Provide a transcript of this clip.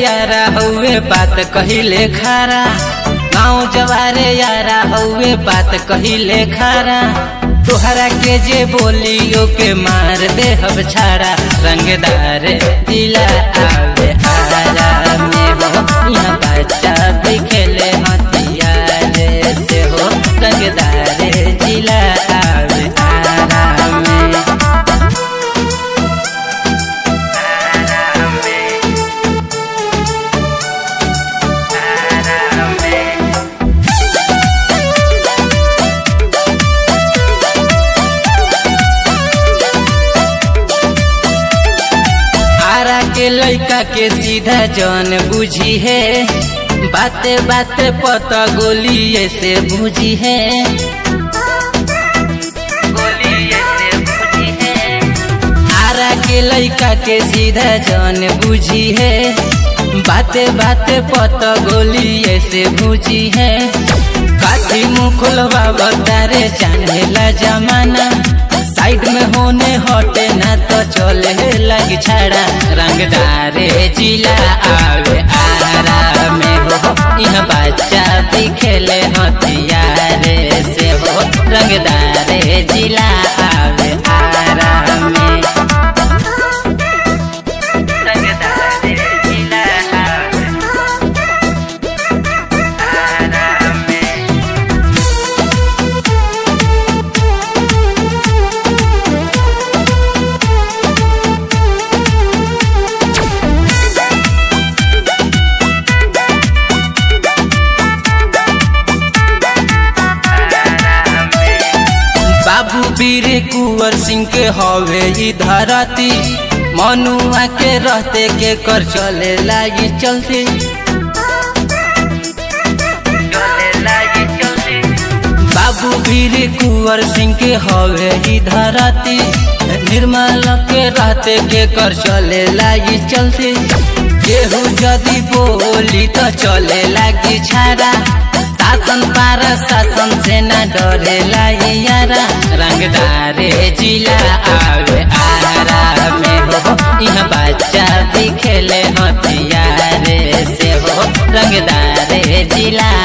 यारा हउए बात कहिले खारा गाँव जवारे यारा हउए बात कहिले खारा तोहरा के जे बोलियो के मार दे हब छाड़ा रंगदार दिला आवे हारा में हो यहाँ बच्चा भी खेले हथियार से हो रंगदार जिला आवे हारा में आरा के लड़का के सीधा जन बुझी है बाते बाते पता गोली से बुझी है आरा के लड़का के सीधा जन बुझी है बाते बाते पता गोली से बुझी है काठी मुखलवा बतारे चाहेला जमाना साइड में होने हटे ना तो चले लग छाड़ा रंगदारे जिला आवे आरा में हो यह बच्चा भी खेले हथियारे से हो रंगदारे जिला आवे आरा में रंगदारे जिला आवे आरा में बाबू वीर कुंवर सिंह के हवे ई धरती मनुआ के रहते के कर चले लागी चलती बाबू वीर कुंवर सिंह के हवे ई धरती निर्मल के रहते के कर चले लागी चलती केहू जदि बोली तो चले लागी छाड़ा शासन पार शासन से न डरेला ये यारा रंगदारे जिला आवे आरा में हो यह बच्चा भी खेले हथियारे से हो रंगदारे जिला